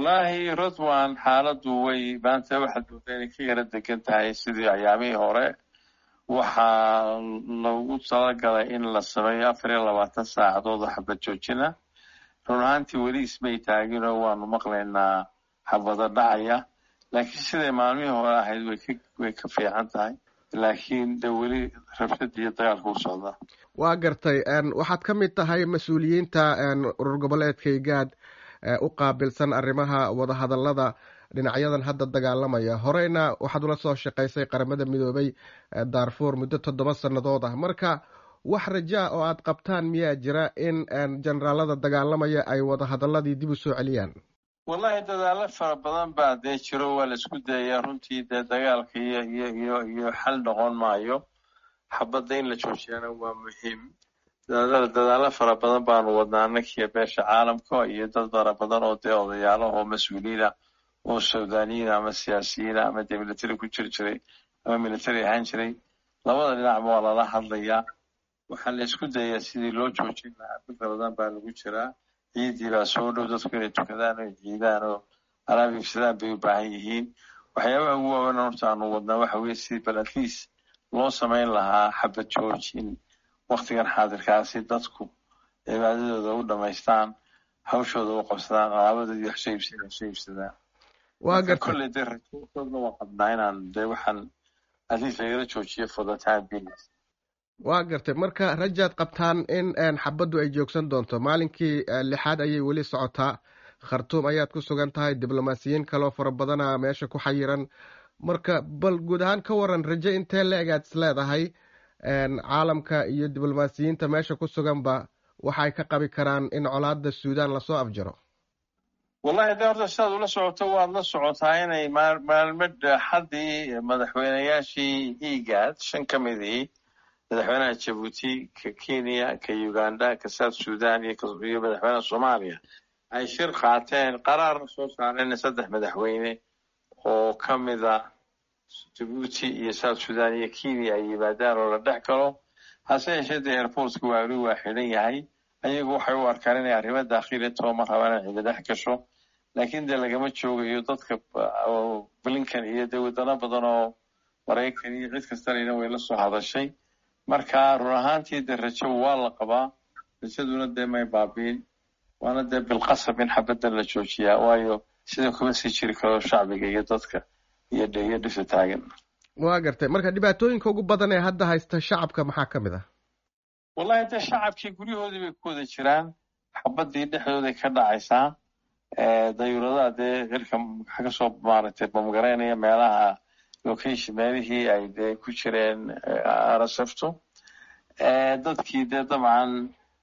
wallaahi rodwan xaaladdu way maanta waxaad moodaa inay ka yara degan tahay sidii ayaamihii hore waxaa lagu talagalay in la sameeyo afar iyo labaatan saacadood oo xabad joojina run ahaantii weli ismay taaginoo waanu maqlaynaa xabado dhacaya laakiin siday maalmihii hore ahayd way ka fiican tahay laakiin de weli rabshada iyo dagaalka u socdaa waa gartay waxaad ka mid tahay mas-uuliyiinta urur goboleedka igaad u qaabilsan arrimaha wadahadallada dhinacyadan hadda dagaalamaya horeyna waxaad ula soo shaqaysay qaramada midoobay darfur muddo toddoba sannadood ah marka wax rajaa oo aad qabtaan miyaa jira in generaalada dagaalamaya ay wadahadaladii dib u soo celiyaan wallahi dadaalo fara badan baa dee jiro waa la isku dayayaa runtii dee dagaalka iyo iyo iyo iyo xal noqon maayo xabadda in la joojiyana waa muhiim dadaalo fara badan baanu wadnaa annakiyo beesha caalamka iyo dad fara badan oo dee odayaalaha oo mas-uuliyiina oo suudaniyiina ama siyaasiyiina ama dee military ku jiri jiray ama military ahaan jiray labada dhinacba waa lala hadlayaa waxaa la isku dayayaa sidii loo joojin lahaa fikra badan baa lagu jiraa ciidii baa soo dhow dadku inay tukadaan oo ciidaan oo alaab iibsadaan bay u baahan yihiin waxyaabaha ugu waaweyn horta aanu wadnaa waxa weye sidii bal at least loo samayn lahaa xabad joojin waktigan xaadirkaasi dadku cibaadadooda u dhamaystaan hawshooda u qabsadaan alaabadoodii wax soo iibsadaan wax soo iibsadaan waa gartay kolley dee rajoodna waa qabnaa inaan dee waxaan at least lagala joojiyo for the time being waa gartay marka rajaad qabtaan in xabaddu ay joogsan doonto maalinkii lixaad ayay weli socotaa khartuum ayaad ku sugan tahay diblomaasiyiin kaloo fara badana meesha ku xayiran marka bal guud ahaan ka waran rajo intee la egaad is leedahay caalamka iyo diblomaasiyiinta meesha ku suganba waxay ka qabi karaan in colaada suudan lasoo afjaro wallahi de horta sidaad ula socoto waad la socotaa inay maalmo xaddii madaxweyneyaashii egad shan ka midii madaxweynaha jabuuti ka kenya ka uganda ka south sudan iyo madaxweynaha soomaaliya ay shir qaateen qaraarna soo saareen saddex madaxweyne oo ka mida jabuuti iyo south sudan iyo kenya ay yimaadaan oo la dhex galo hase yeeshee dee airportka waali waa xidhan yahay ayagu waxay u arkaan inay arrimo daakhili tooma rabaan inay cida dhex gasho laakiin dee lagama joogayo dadka blinkan iyo dee wadano badan oo maraykan iyo cid kastanayna way la soo hadashay marka run ahaantii dee rajo waa la qabaa rajaduna dee may baabiin waana dee bilqasab in xabaddan la joojiyaa waayo sida kuma sii jiri karo shacbiga iyo dadka iyo iyo dhisa taagan waa gartay marka dhibaatooyinka ugu badan ee hadda haysta shacabka maxaa ka mid ah wallahi dee shacabkii guryahoodii bay ku wada jiraan xabaddii dhexdooday ka dhacaysaa dayuuradaha dee cirka waxa kasoo maaragtay bamgaraynaya meelaha location meelihii ay dee ku jireen arasaftu dadkii dee dabcan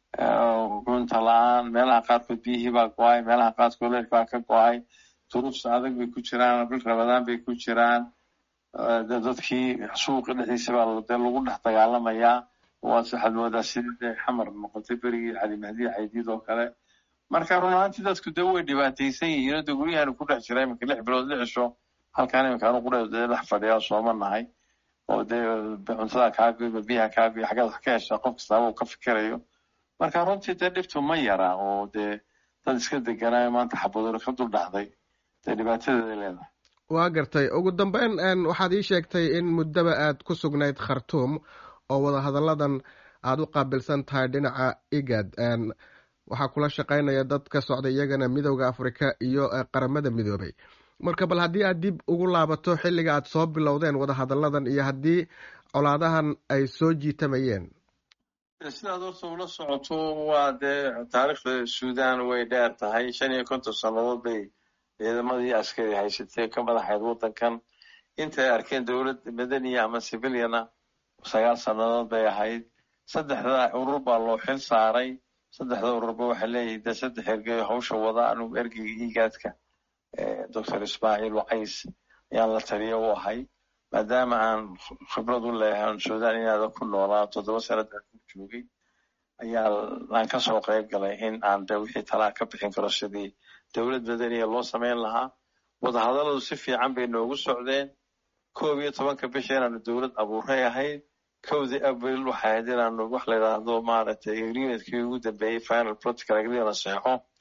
cunta la-aan meelaha qaarkood biyihii baa go-ay meelaha qaarkood leerk baa ka go-ay duruufta adag bay ku jiraan bil rabadaan bay ku jiraan dadkii suuqi dhexdiisa baa dee lagu dhex dagaalamayaa waas waxaad moodaa sidii dee xamar noqotay berigii cali mahdi caydiid oo kale marka run ahaantii dadku dee way dhibaataysan yihiin oo dee guryahan ku dhex jira iminka lix bilood lixisho halkaan iminka anu qudhe dee dhex fadhiyaa sooma nahay oo dee cuntada kaagoyba biyaha kaagoy xaggeed wax ka heshaa qof kastaaba uu ka fikirayo marka runtii dee dhibtu ma yara oo dee dad iska deganaayo maanta xabadoori ka dul dhacday dee dhibaatadeeday leedahay waa gartay ugu dambeyn waxaad ii sheegtay in muddaba aad ku sugnayd khartuum oo wadahadalladan aada u qaabilsan tahay dhinaca igad waxaa kula shaqaynaya dad ka socda iyagana midowda afrika iyo qaramada midoobay marka bal haddii aad dib ugu laabato xilliga aad soo bilowdeen wadahadalladan iyo haddii colaadahan ay soo jiitamayeen sidaad horta ula socoto waa dee taariikhda suudan way dheer tahay shan iyo konton sannadood bay ciidamadii askari haysatay ka madaxayd waddankan intay arkeen dowlad madaniya ama civiliana sagaal sannadood bay ahayd saddexda urur baa loo xil saaray saddexda ururba waxay leeyihin dee saddex ergeyo hawsha wada anugu ergeyga igaadka doctor ismaaciil wacays ayaan la taliya u ahay maadaama aan khibrad u leeyahay suudan inaada ku noolaa toddoba sanadaan ku joogay ayaa aan kasoo qayb galay in aan de wixii talaa ka bixin karo sidii dowlad madaniya loo samayn lahaa wadahadalladu si fiican bay noogu socdeen koob iyo tobanka bisha inaanu dowlad abuuray ahayd kowdii abril waxay ahayd inaanu wax la yidhaahdo maaragtay agreementkii ugu dambeeyey final protocol agreement la seexo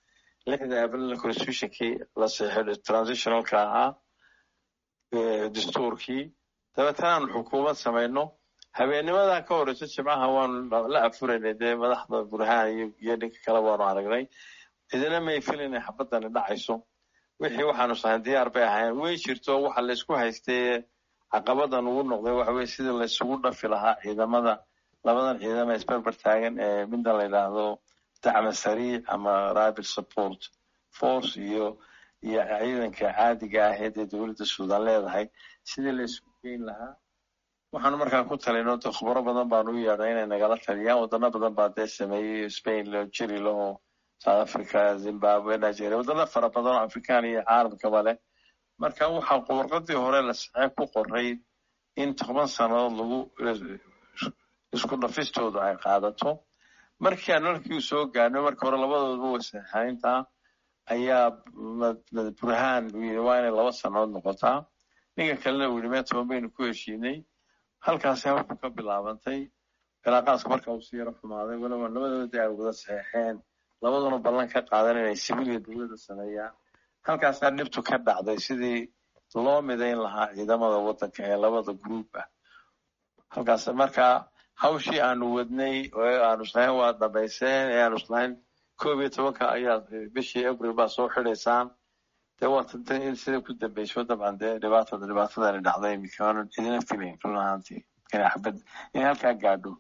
lixda abril constitutionkii la seexay transitionalka ahaa dastuurkii dabeetana aanu xukuumad samayno habeenimadan ka horeyso jimcaha waanu la afuraynay dee madaxda burhaan iyo ninka kale waanu aragnay cidina may filinay xabadani dhacayso wixii waxaanu sahayn diyaar bay ahayn way jirto waxa laysku haystay caqabadan ugu noqday waxa weye sidii laysugu dhafi lahaa ciidamada labadan ciidama isberber taagan ee midda la yidhaahdo dacma sariic ama rapid support force iyo iyo ciidanka caadiga aheed ee dowladda suudan leedahay sidii laysku geyn lahaa waxaanu markaa ku talino de khubaro badan baanu u yeedhay inay nagala taliyaan wadano badan baa dee sameeyey spain lo jiri laho south africa zimbabwe nigeria wadano fara badan oo afrikaan iyo caalamkaba leh marka waxaa warqadii hore la saxee ku qoray in toban sannadood lagu isku dhafistoodu ay qaadato markii aan markii soo gaarno marka hore labadooduba wasaxaynta ayaa burhaan yii waa inay laba sannadood noqotaa ninka kalena uu yidhi mee toban baynu ku heshiinay halkaasi hawshu ka bilaabantay cilaaqaadka marka uu si yaro xumaaday waliba labadooda ay wada saxeexeen labaduna ballan ka qaadan inay sibiliya dowladda sameeyaan halkaasaa dhibtu ka dhacday sidii loo midayn lahaa ciidamada waddanka ee labada group ah halkaas markaa hawshii aanu wadnay oo aanu islahayn waa dhamayseen ee aanu islahayn koob iyo tobanka ayaa bishii abril baa soo xidhaysaan dee waa tantan in sida ku dambeyso dabcan dee dhibaatada dhibaatadani dhacday imika aanan idina filayn run ahaantii inay xabad inay halkaa gaadho